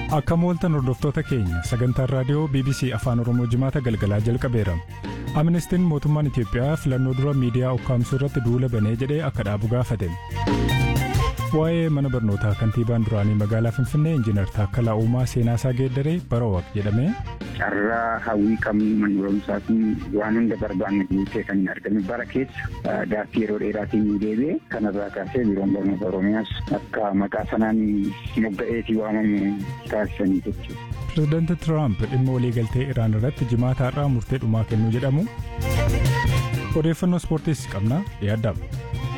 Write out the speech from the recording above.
Akka mooltan hordoftoota keenya sagantaan raadiyoo BBC Afaan Oromoo jimaata galgalaa jalqabeera. Amnestiin mootummaan Itiyoophiyaa filannoo dura miidiyaa ukkaamsuu irratti duula banee jedhee akka dhaabu gaafate. Waa'ee mana barnootaa kantiibaan duraanii magaalaa Finfinnee Injiinar Taakkalaa Uumaa Seenaasaa Geeddaree Barawaq jedhamee. Carraa hawwii qabnu manni barumsaa kun waan hunda barbaanne guutee kan hin argame bara keessa gaaffii yeroo dheeraatiin ni deebi'e kanarraa kaasee biiroon barnoota Oromiyaas akka maqaa sanaan mogga'eetii waamamu taasisanii jechuudha. Pireezidaanti Tiraamp dhimma waliigaltee Iraan irratti jimaata har'aa murtee dhumaa kennuu jedhamu. Odeeffannoo ispoortiis qabna yaaddamu.